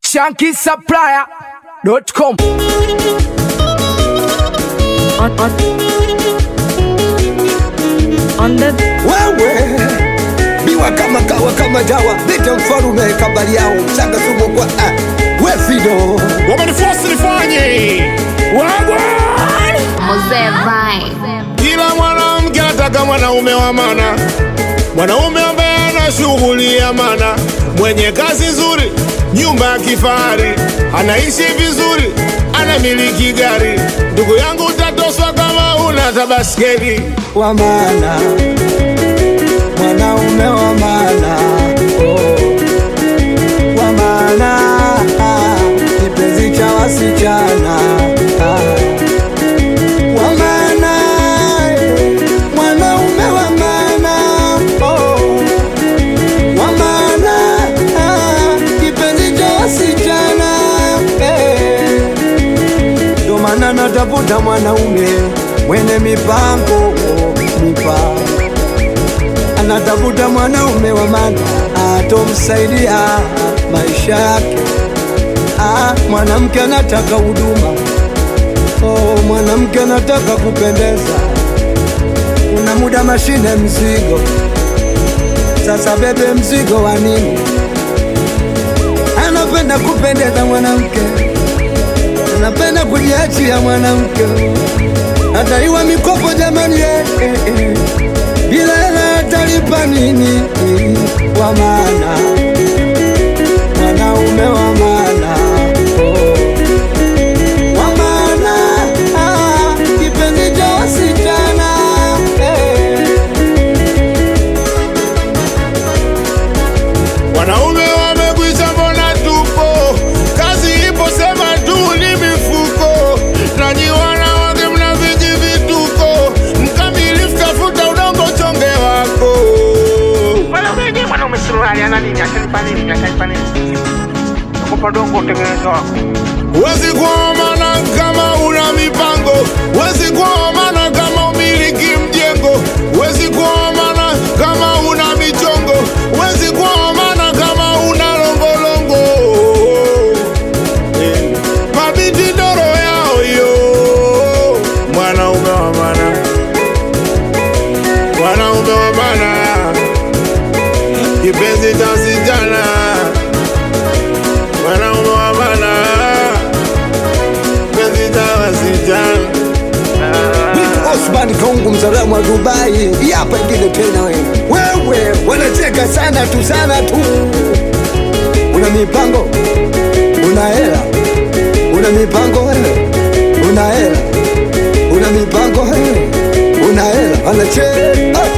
shankisupplier.com. on, on, on the wewe biwa kama kawa kama dawa leta mfarume kabali yao mchanga sumu kwa ah, we fido wamenifosi nifanye wagwa Mzee Vine. kila mwanamke anataka mwanaume wa mana mwanaume ambaye ana shughuli ya mana mwenye kazi nzuri nyumba ya kifahari anaishi vizuri anamiliki gari ndugu yangu utatoswa kama una tabaskeli wa maana mwanaume wa maana oh. wa maana ah, kipenzi cha wasichana ah. wa maana eh, mwanaume wa maana oh. wa maana ah, kipenzi cha wasichana eh. ndo maana natafuta mwanaume mwenye mipango mipango anatafuta mwanaume wa maana atomsaidia maisha yake ah, mwanamke anataka huduma oh, mwanamke anataka kupendeza kuna muda mashine mzigo sasa bebe mzigo wa nini anapenda kupendeza mwanamke anapenda kujiachia mwanamke ataiwa mikopo jamani eh, eh, eh. bila hela atalipa nini wa maana mwanaume wa maana oh. wa maana ah, kipenzi cha wasichana eh. wanaume wamekwisha mbona tupo kazi ipo sema tu ni mifuko nanyi wanawake mna viji vituko mkamilifu tafuta udongo chonge wako mwanaume mwanaume suruali ana nini atanipa nini atanipa nini nakupa dongo utengeneza wako Wezi kuomana kama una mipango, wezi kuomana kama umiliki mjengo, wezi kuomana kama una michongo, wezi kuomana kama una longolongo. Eh, Mabinti doro yao yo, mwanaume wa maana, mwanaume wa maana, kipenzi cha sijana, mwanaume wa maana kipenzi cha wasichana. Vitu Osman Kongo mzalamu wa Dubai, hii hapa ingine tena wewe. Wewe wanacheka sana tu sana tu. Una mipango, una hela, una mipango wewe, una hela, una mipango wewe, una hela, wanacheka